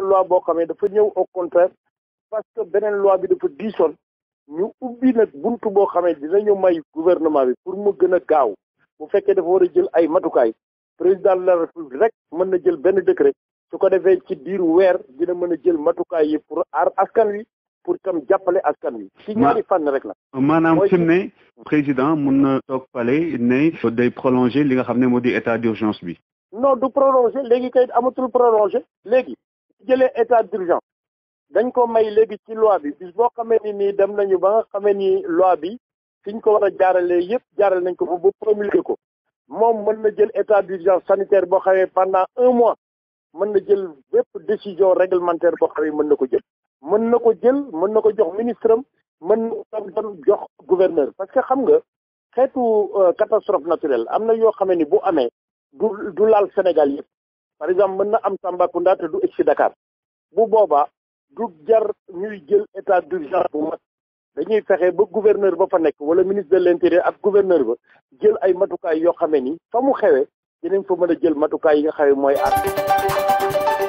loi boo xam ne dafa ñëw au contraire parce que beneen loi bi dafa diisoon ñu ubbi nag buntu boo xam ne dinañu may gouvernement bi pour mu gën a gaaw bu fekkee dafa war a jël ay matukaay président de la république rek mën na jël benn décret su ko defee ci diiru weer dina mën a jël matukaay yi pour aar askan wi pour tam jàppale askan wi. ci ñaari fànn rek la. maanaam fi mu ne président mun na toog pale ne day prolonger li nga xam ne moo di état d'urgence bi. non du prolonger léegi kay amatul prolonger léegi jëlee état d'urgence dañ ko may léegi ci loi bi bis boo xamee ni nii dem nañu ba nga xamee ni loi bi fiñ ko war a jaaralee yëpp jaarale nañ ko ba ba promulguer ko moom mën na jël état d'urgence sanitaire boo xamee pendant un mois mën na jël bépp décision réglementaire boo xamee mën na ko jël mën na ko jël mën na ko jox ministre am mën na ko dem jox gouverneur parce que xam nga xeetu catastrophe naturelle am na yoo xamee ni bu amee du du laal Sénégal yëpp par exemple mën na am Tambacounda te du egg si Dakar bu boobaa du jar ñuy jël état d'urgence bu mag dañuy fexe ba gouverneur ba fa nekk wala ministre de l'intérieur ak gouverneur ba jël ay matukaay yoo xamee ni fa mu xewee dinañ fa mën a jël matukaay yi nga xamee mooy aar